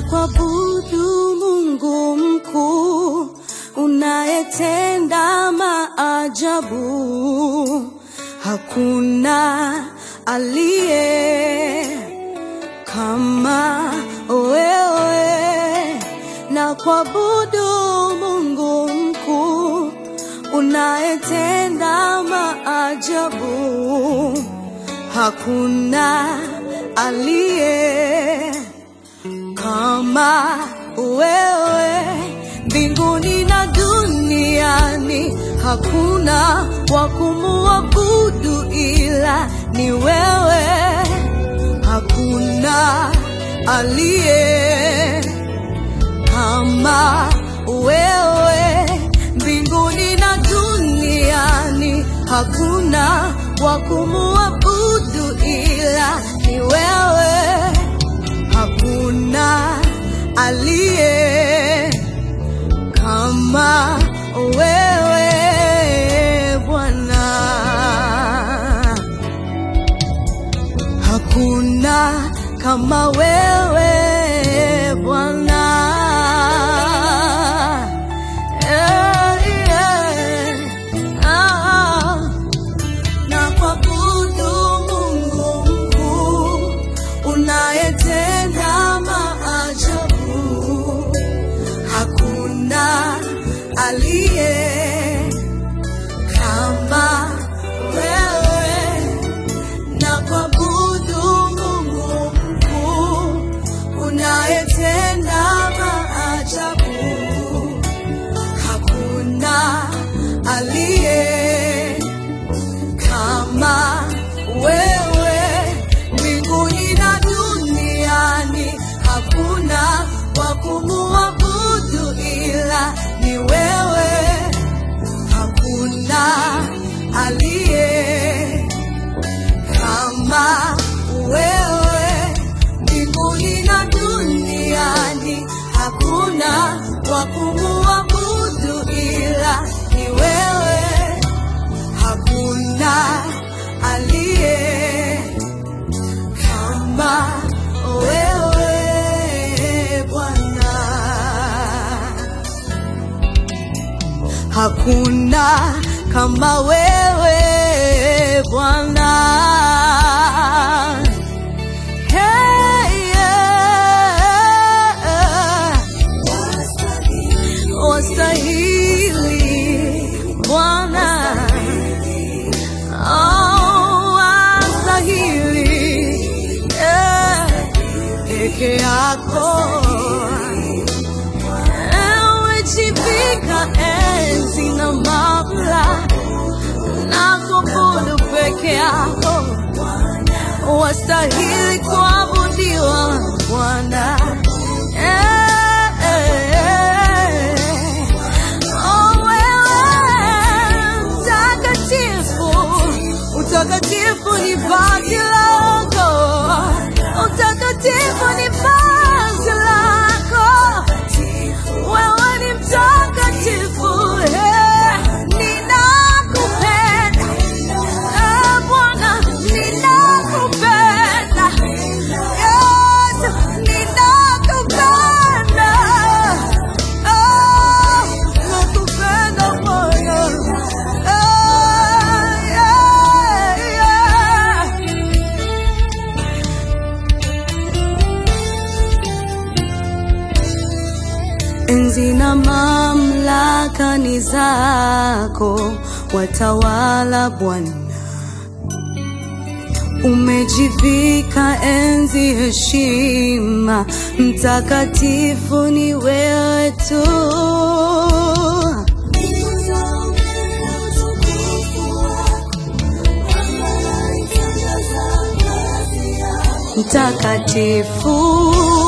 kuabudu Mungu mkuu unayetenda maajabu. Hakuna aliye kama wewe, na kuabudu Mungu mkuu unayetenda maajabu. Hakuna aliye kama wewe mbinguni na duniani, hakuna wa kumuabudu ila ni wewe. Hakuna aliye kama wewe mbinguni na duniani, hakuna wa kumuabudu ila ni wewe hakuna aliye kama wewe Bwana, hakuna kama wewe Bwana. Eh, eh, ah na kuabudu Mungu mkuu unayetenda maajabu. Hakuna aliye kama wewe, na kuabudu Mungu mkuu unayetenda maajabu. Hakuna aliye kama wewe mbinguni na duniani, hakuna wa kumuabudu ila ni wewe. Hakuna aliye kama wewe mbinguni na duniani, hakuna wa kumuabudu ila ni wewe hakuna aliye kama wewe Bwana, hakuna kama wewe Bwana. Hey, yeah. Wastahili Bwana Oh, wastahili eh, peke yako umejivika enzi na mamlaka na kuabudu peke yako, wastahili kuabudiwa Bwana. Eh, eh, eh. Oh, wewe mtakatifu, utakatifu ni vazi lako, utakatifu ni vazi lako, wewe ni mtakatifu. eh, Ninakupenda eh, Bwana, ninakupenda Yesu, ninakupenda Ah, nakupenda Bwana. Ah, yeah, yeah. Enzi na mamlaka ni zako, watawala Bwana. Umejivika enzi, heshima, mtakatifu ni wewe tu. Mtakatifu